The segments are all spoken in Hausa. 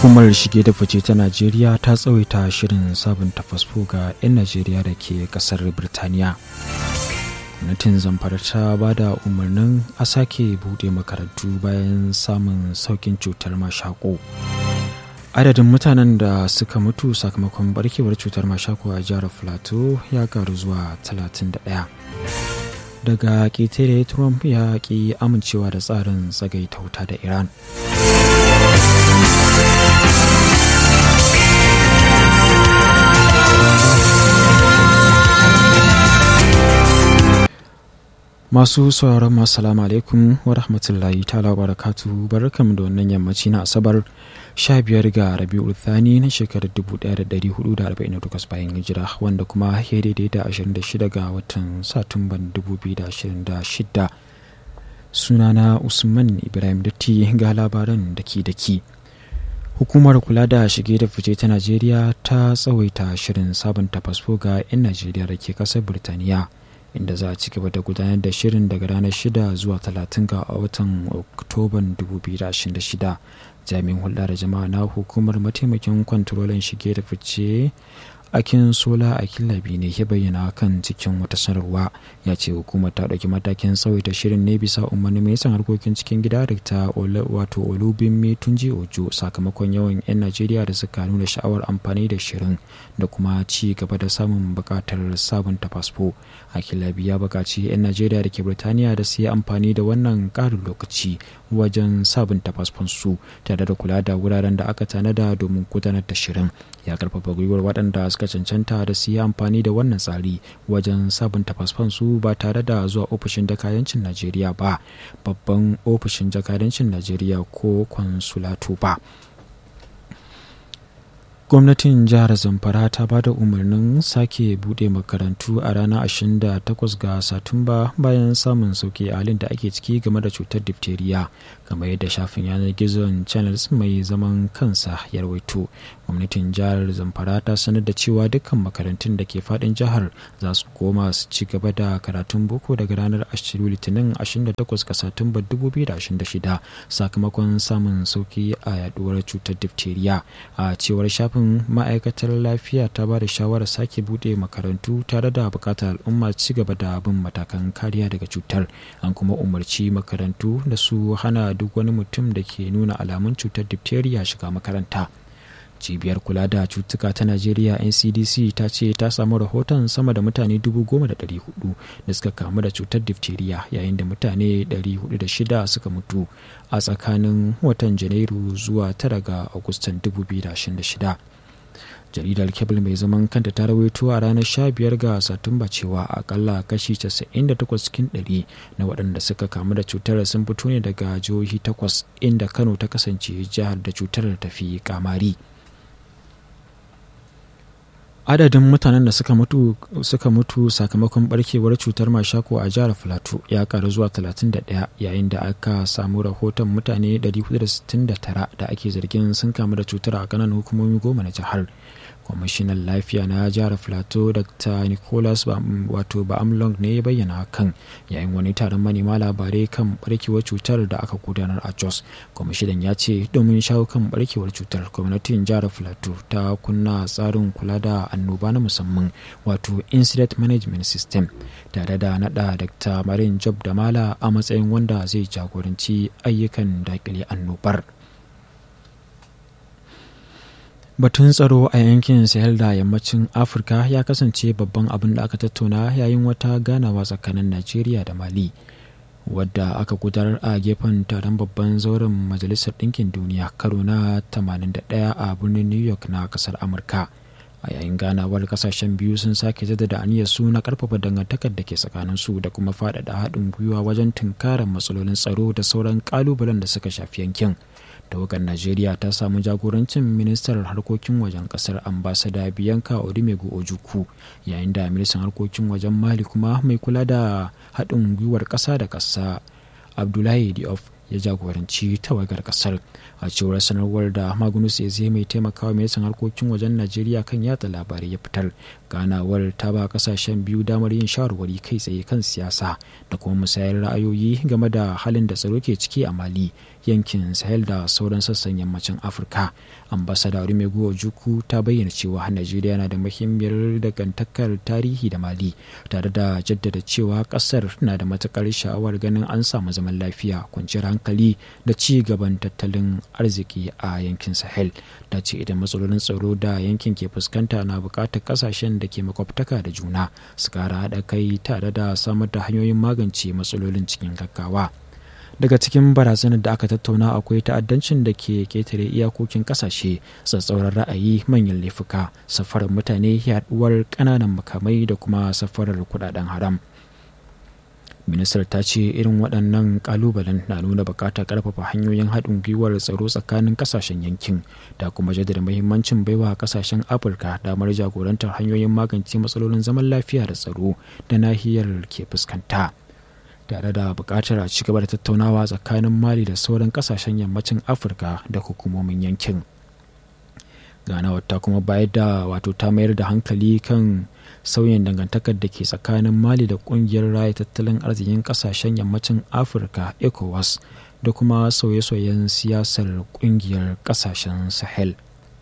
hukumar shige da fice ta najeriya ta tsawaita shirin sabunta fasfo ga 'yan najeriya da ke kasar birtaniya gwamnatin zamfara ta ba da umarnin a sake bude makarantu bayan samun saukin cutar mashako adadin mutanen da suka mutu sakamakon barkewar cutar mashako a jihar plateau ya karu zuwa 31 daga ƙetare trump ya ƙi amincewa da tsarin tsagaita wuta da iran masu sauraron masu salamu alaikum wa rahmatullahi ta'ala barakatu barkam da wannan yammaci na asabar 15 ga rabi'ul thani na shekarar 1448 bayan hijira wanda kuma ya daidai da 26 ga watan satumban 2026 sunana usman ibrahim datti ga labaran daki daki hukumar kula da shige da fice ta najeriya ta tsawaita shirin sabunta fasfo ga 'yan najeriya da ke kasar birtaniya inda za a ci gaba da gudanar da shirin daga ranar 6 zuwa 30 ga watan oktoban 2026 jami'in hulɗa da jama'a na hukumar mataimakin kwantarolin shige da fice akin sola a kilabi ne ya bayyana kan cikin wata sanarwa ya ce hukumar ta ɗauki matakin tsawaita shirin ne bisa umarni mai san harkokin cikin gida da ta wato olubin tunji ojo sakamakon yawan 'yan najeriya da suka nuna sha'awar amfani da shirin da kuma ci gaba da samun buƙatar sabunta fasfo a kilabi ya buƙaci 'yan najeriya da ke birtaniya da su yi amfani da wannan ƙarin lokaci wajen sabunta fasfon su tare da kula da wuraren da aka tanada domin gudanar da shirin ya karfafa gwiwar waɗanda suka cancanta da su yi amfani da wannan tsari wajen sabunta fasfon su ba tare da zuwa ofishin jakadancin najeriya ba babban ofishin jakadancin najeriya ko kwansulatu ba gwamnatin jihar zamfara ta ba da umarnin sake bude makarantu a ranar 28 ga satumba bayan samun sauki halin da ake ciki game da cutar diphtheria kamar yadda shafin yanar gizon channels mai zaman kansa ya rawaito gwamnatin jihar zamfara ta sanar da cewa dukkan makarantun da ke fadin jihar za su koma su ci gaba da karatun boko daga ranar 20 litinin 28 ga satumba 2026 sakamakon samun sauki a yaduwar cutar diphtheria a cewar shafin ma'aikatar lafiya ta ba da shawarar sake bude makarantu tare da bukatar al'umma ci gaba da bin matakan kariya daga cutar an kuma umarci makarantu da su hana duk wani mutum da ke nuna alamun cutar diphtheria shiga makaranta cibiyar kula da cutuka ta najeriya ncdc ta ce ta samu rahoton sama da mutane 10,400 da suka kamu da cutar diphtheria yayin da mutane 406 suka mutu a tsakanin watan janairu zuwa 9 ga agustan 2026 jaridar kebul mai zaman kanta ta rawaito a ranar 15 ga satumba cewa akalla kashi 98 cikin 100 na waɗanda suka kamu da cutar sun fito ne daga jihohi takwas inda kano ta kasance jihar da cutar ta fi kamari adadin mutanen da suka mutu suka mutu sakamakon barkewar cutar mashako a jihar filato ya karu zuwa 31 yayin da aka samu rahoton mutane 469 da ake zargin sun kamu da cutar a kanan hukumomi goma na jihar kwamishinan lafiya na jihar filato dr nicholas wato ba'amlong ne ya bayyana hakan yayin wani taron manema labarai kan barkewar cutar da aka gudanar a jos kwamishinan ya ce domin shawo kan barkewar cutar gwamnatin jihar filato ta kunna tsarin kula da annoba na musamman wato incident management system tare da nada dr marin job da mala a matsayin wanda zai jagoranci ayyukan dakile annobar batun tsaro a yankin sahel da yammacin afirka ya kasance babban abin da aka tattauna yayin wata ganawa tsakanin najeriya da mali wadda aka gudanar a gefen taron babban zauren majalisar ɗinkin duniya karo na 81 a birnin new york na kasar amurka a yayin ganawar kasashen biyu sun sake jaddada aniyar su na karfafa dangantakar da ke tsakanin su da kuma faɗaɗa haɗin gwiwa wajen tunkarar matsalolin tsaro da sauran ƙalubalen da suka shafi yankin tawagar najeriya ta samu jagorancin ministar harkokin wajen kasar ambasada biyanka odimego ojuku yayin da ministan harkokin wajen mali kuma mai kula da haɗin gwiwar ƙasa da ƙasa abdullahi diop ya jagoranci tawagar kasar a cewar sanarwar da magunus zai mai taimakawa ministan harkokin wajen najeriya kan yatsa labarai ya fitar ganawar ta ba kasashen biyu damar yin shawarwari kai tsaye kan siyasa da kuma musayar ra'ayoyi game da halin da tsaro ke ciki a mali yankin sahel da sauran sassan yammacin afirka ambasada rumego juku ta bayyana cewa najeriya na da muhimmiyar dangantakar tarihi da mali tare da jaddada cewa kasar na da matukar sha'awar ganin an samu zaman lafiya kwanciyar hankali da ci gaban tattalin arziki a yankin sahel ta ce idan matsalolin tsaro da yankin ke fuskanta na bukatar kasashen da ke makwabtaka da juna su kara haɗa kai tare da samar da hanyoyin magance matsalolin cikin gaggawa daga cikin barazanar da aka tattauna akwai ta'addancin da ke ketare iyakokin kasashe tsatsauran ra'ayi manyan laifuka safarar mutane yaduwar ƙananan makamai da kuma safarar kudaden haram ministar ta ce irin waɗannan ƙalubalen na nuna buƙatar ƙarfafa hanyoyin haɗin gwiwar tsaro tsakanin ƙasashen yankin da kuma jaddada muhimmancin baiwa ƙasashen afirka damar jagorantar hanyoyin magance matsalolin zaman lafiya da tsaro da nahiyar ke fuskanta tare da buƙatar a ci gaba da tattaunawa tsakanin mali da sauran ƙasashen yammacin afirka da hukumomin yankin ganawar ta kuma bayar da wato ta mayar da hankali kan sauyin dangantakar da ke tsakanin mali da kungiyar raya tattalin arzikin kasashen yammacin afirka ecowas da kuma sauye-sauyen siyasar kungiyar kasashen sahel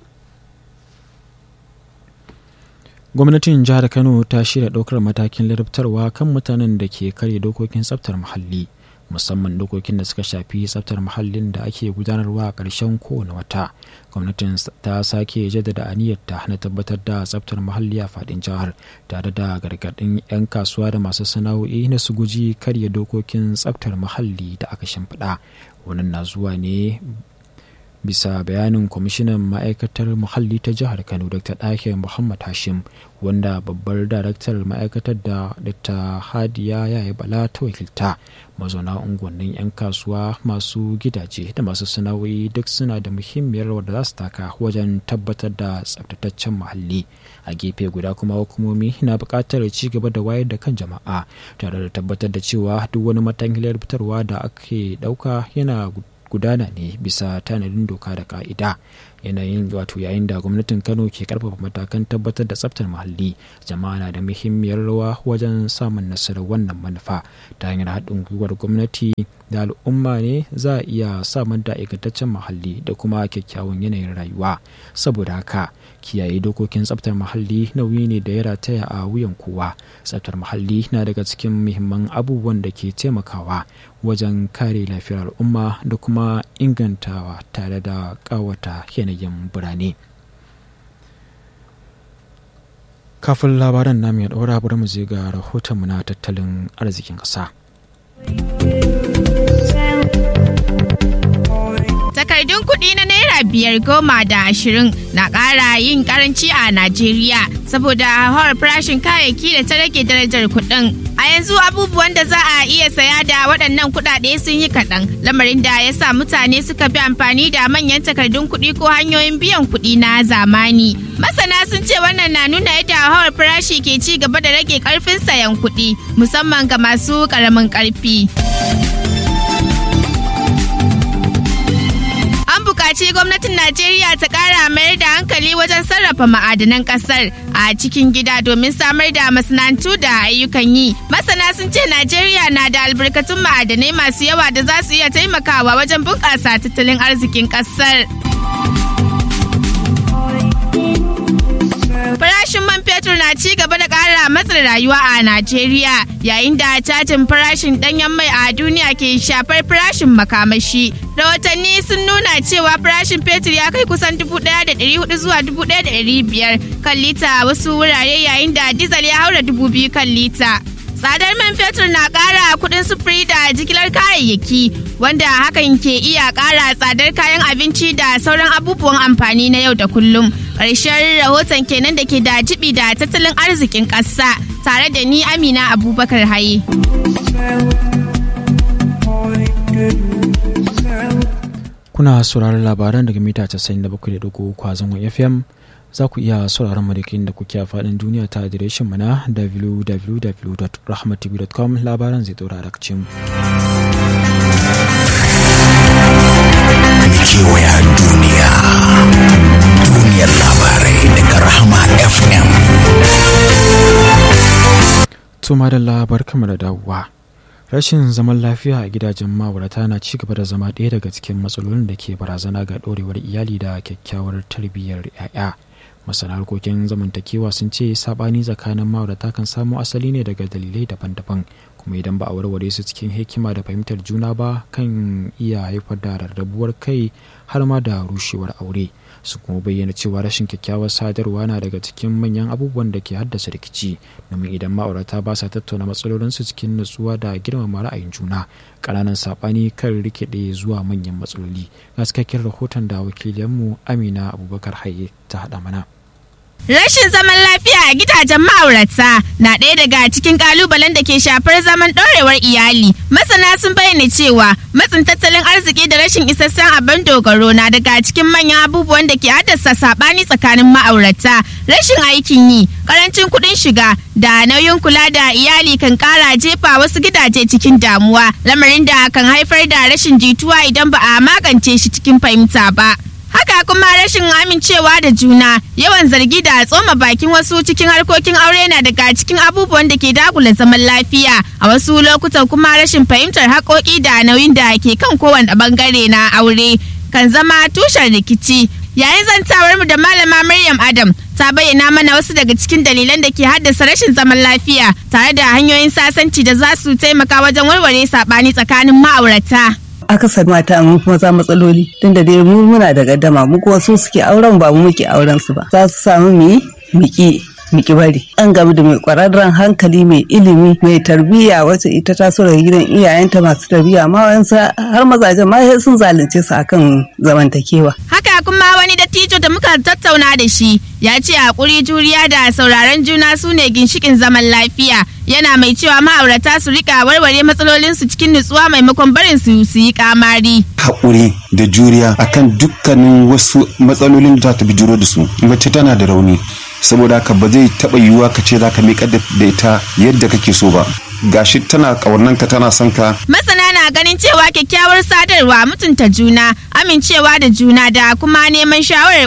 gwamnatin jihar kano ta shirya ɗaukar matakin larabtarwa kan mutanen da ke karya dokokin tsaftar muhalli musamman dokokin da suka shafi tsaftar muhallin da ake gudanarwa a ƙarshen kowane wata gwamnatin ta sake jaddada aniyarta na tabbatar da tsaftar muhalli a faɗin jihar tare da gargaɗin 'yan kasuwa da masu sana'o'i na su guji karya dokokin tsaftar muhalli da aka shimfiɗa wannan na zuwa ne bisa bayanin kwamishinan ma'aikatar muhalli ta jihar kano dr ɗahir muhammad hashim wanda babbar daraktar ma'aikatar da dr hadiya yaya bala ta wakilta mazauna unguwannin 'yan kasuwa masu gidaje da masu sana'o'i duk suna da muhimmiyar rawar da za su taka wajen tabbatar da tsabtataccen muhalli a gefe guda kuma hukumomi na buƙatar ci gaba da wayar da kan jama'a tare da tabbatar da cewa duk wani matakin fitarwa da ake ɗauka yana gudana ne bisa tanadin doka da ka'ida yanayin wato yayin da gwamnatin kano ke karfafa matakan tabbatar da tsaftar muhalli jama'a na da muhimmiyar rawa wajen samun nasarar wannan manufa ta hanyar haɗin gwiwar gwamnati da al'umma ne za a iya samar da ingantaccen muhalli da kuma kyakkyawan yanayin rayuwa saboda haka kiyaye dokokin tsaftar muhalli nauyi ne da ya rataya a wuyan kowa tsaftar muhalli na daga cikin muhimman abubuwan da ke taimakawa wajen kare lafiyar al'umma da kuma ingantawa tare da kawata yanayin birane kafin labaran namu ya ɗora bari mu je ga rahotonmu na tattalin arzikin ƙasa. takardun kuɗi na naira biyar goma da ashirin na ƙara yin karanci a najeriya saboda hauhawar farashin kayayyaki da ta rage darajar kuɗin a yanzu abubuwan da za a iya saya da waɗannan kuɗaɗe sun yi kaɗan lamarin da ya sa mutane suka fi amfani da manyan takardun kuɗi ko hanyoyin biyan kuɗi na zamani masana sun ce wannan na nuna yadda hauhawar farashi ke ci gaba da rage ƙarfin sayan kuɗi musamman ga masu ƙaramin ƙarfi. buƙaci gwamnatin Najeriya ta ƙara mayar da hankali wajen sarrafa ma'adanan ƙasar a cikin gida domin samar da masana'antu da ayyukan yi. Masana sun ce Najeriya na da albarkatun ma'adanai masu yawa da za su iya taimakawa wajen bunƙasa tattalin arzikin ƙasar. Farashin man fetur na ci gaba da ƙara matsin rayuwa a Najeriya yayin da cajin farashin ɗanyen mai a duniya ke shafar farashin makamashi. Rahotanni sun nuna cewa farashin fetur ya kai kusan 1,400 zuwa 1,500 kan lita a wasu wurare yayin da dizal ya haura 2,000 kan lita. Tsadar man fetur na ƙara kuɗin sufuri da jigilar kayayyaki wanda hakan ke iya ƙara tsadar kayan abinci da sauran abubuwan amfani na yau da kullum. Ƙarshen rahoton kenan da ke da jibi da tattalin arzikin ƙasa tare da ni Amina Abubakar Haye. Kuna sauraron labaran daga mita 97.3 kwazon FM za ku iya sauraron mu da kuke a faɗin duniya ta adireshin mu na www.rahmatv.com labaran zai ɗora da mu. kewaya duniya duniyar labarai daga rahama fm Tuma da labar kama da dawowa. rashin zaman lafiya a gidajen ma'aurata na ci gaba da zama ɗaya daga cikin matsalolin da ke barazana ga ɗorewar iyali da kyakkyawar tarbiyyar 'ya'ya masana harkokin zamantakewa sun ce sabani tsakanin ma'aurata kan samo asali ne daga dalilai daban-daban kuma idan ba a warware su cikin hikima da fahimtar juna ba kan iya haifar da rarrabuwar kai har ma da rushewar aure su kuma bayyana cewa rashin kyakkyawar sadarwa na daga cikin manyan abubuwan da ke haddasa rikici domin idan ma'aurata ba sa tattauna matsalolinsu cikin nutsuwa da girmama ra'ayin juna ƙananan saɓani kan rikide zuwa manyan matsaloli ga cikakken rahoton da wakiliyanmu amina abubakar haye ta haɗa mana Rashin zaman lafiya a gidajen ma'aurata na ɗaya daga cikin ƙalubalen da ke shafar zaman ɗorewar iyali. Masana sun bayyana cewa matsin tattalin arziki da rashin isassun abin dogaro na daga cikin manyan abubuwan da ke haddasa saɓani tsakanin ma'aurata. Rashin aikin yi, ƙarancin kuɗin shiga da nauyin kula da iyali kan ƙara jefa wasu gidaje cikin damuwa, lamarin da kan haifar da rashin jituwa idan ba a magance shi cikin fahimta ba. Haka kuma rashin amincewa da juna, yawan zargi da tsoma bakin wasu cikin harkokin aure na daga cikin abubuwan da ke dagula zaman lafiya. A wasu lokutan kuma rashin fahimtar haƙoƙi da nauyin da ke kan kowane bangare na aure kan zama tushen rikici. Yayin zantawar mu da malama Maryam Adam ta bayyana mana wasu daga cikin dalilan da ke haddasa rashin zaman lafiya tare da hanyoyin sasanci da za su taimaka wajen warware saɓani tsakanin ma'aurata. akasar mata mun fi maza matsaloli tunda dai mu muna da gaddama mu kuma su suke auren ba mu muke auren su ba za su samu mu yi miki miki bari an gamu da mai kwararren hankali mai ilimi mai tarbiyya wacce ita ta so daga gidan iyayenta masu tarbiyya ma wayansu har mazajen ma sai sun zalunce su akan zamantakewa Haka kuma wani dattijo da muka tattauna da shi ya ce hakuri juriya da sauraron juna su ne ginshikin zaman lafiya yana mai cewa ma'aurata su rika warware matsalolinsu cikin nutsuwa maimakon barin su su yi kamari. haƙuri da juriya akan dukkanin wasu matsalolin da ta bijiro da su mace tana da rauni saboda haka ba zai taɓa yiwuwa ka ce za ka miƙar da ita yadda kake so ba gashi tana ƙaunanka tana son ka Masana na ganin cewa kyakkyawar sadarwa mutunta juna, amincewa da juna da kuma neman shawarar